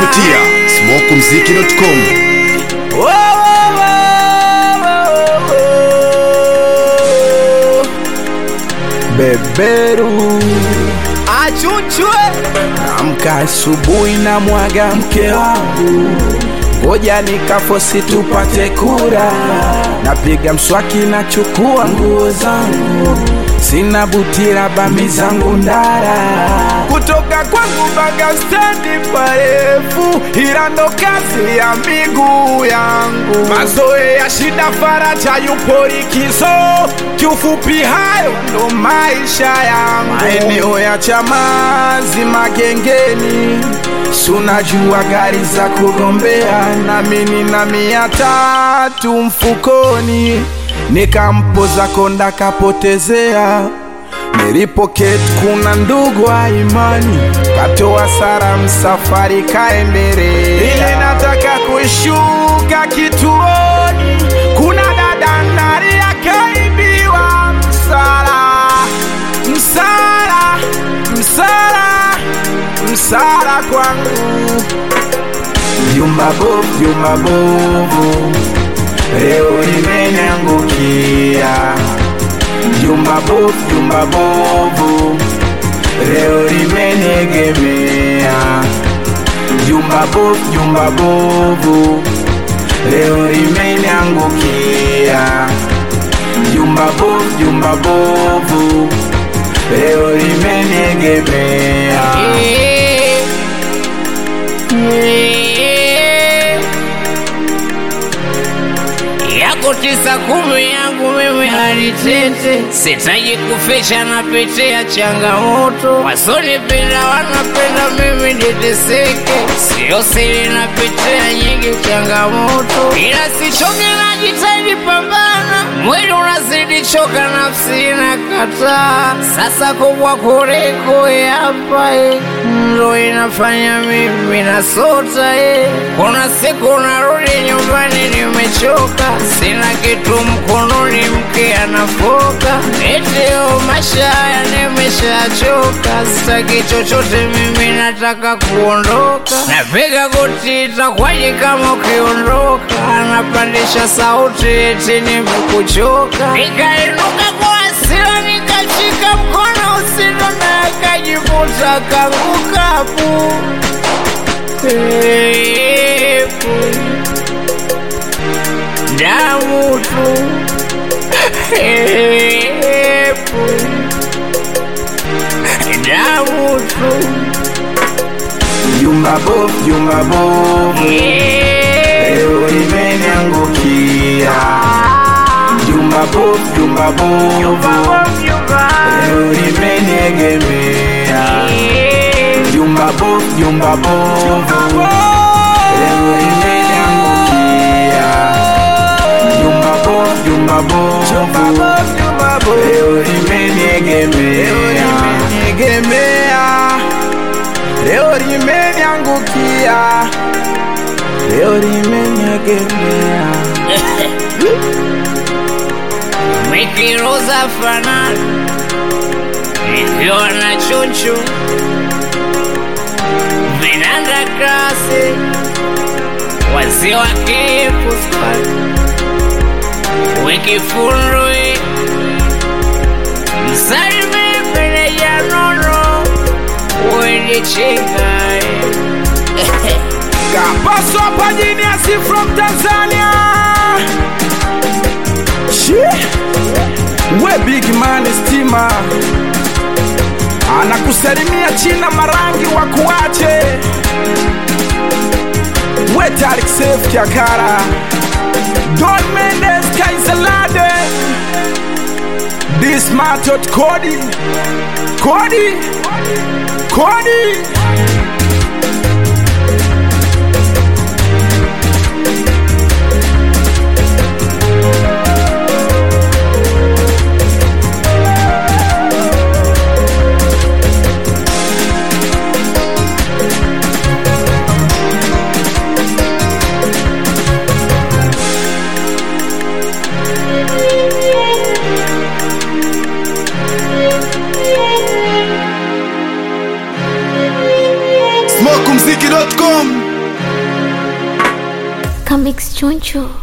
kupitia smokumziki.com. beberu achuchwe amka asubuhi na mwaga mke wangu ngoja nikafosi tupate kura napiga mswaki na chukua nguo zangu sina butira bami zangu ndara kutoka kwangu mpaka stendi parefu ila ndo kazi ya miguu yangu mazoe ya shida faraja yupo likizo kiufupi hayo ndo maisha yangu maeneo ya chamazi magengeni sunajua gari za kugombea nami nina mia tatu mfukoni nikampoza konda kapotezea nilipoketi kuna ndugu wa imani katoa sara msafari kaendelea ile nataka kushuka kituoni kuna dada ndani akaibiwa msala msala msala msala kwangu vyumba bovu vyumba bovu leo limeniangukia jumba bovu jumba bovu leo limeniegemea jumba bovu jumba bovu leo limeniangukia jumba bovu jumba bovu leo limeniegemea yako tisa kumi yangu mimi alitete sitaji kufisha napitia changamoto wasonipenda wanapenda mimi niteseke sio siri napitia nyingi changamoto ila sichoke najitahidi pambana mwili unazidi choka nafsi inakataa sasa kubwa kuliko hapa eh, ndo inafanya mimi nasota eh. kuna siku narudi nyumbani nimechoka sina kitu mkononi mke anafoka eteo maisha haya nimeshachoka sitaki chochote mimi nataka kuondoka napiga goti itakwaje kama ukiondoka anapandisha sauti eti nimekuchoka nikainuka kwa hasira nikashika mkono usino na akajivuta kangukapu Epu damu tu Epu damu tu jumba bovu jumba bovu leo limeniangukia jumba bovu jumba bovu leo limeniegemea jumba bovu jumba bovu leo limeniangukia jumba bovu jumba bovu leo limeniegemea leo limeniangukia leo limeniegemea Mikiruza fanani ikiwa na chuchu vinanda kasi waziwa kipusa wikifundwi msalimi meneja nono wendichikai Kapaso hapa Genius from Tanzania. Shit. We big man stima anakusalimia China marangi wa kuache we Tarik Safe Kiakara Don Mendes Kaisalade This Matot Cody Cody Cody smokumziki.com Comics Choncho.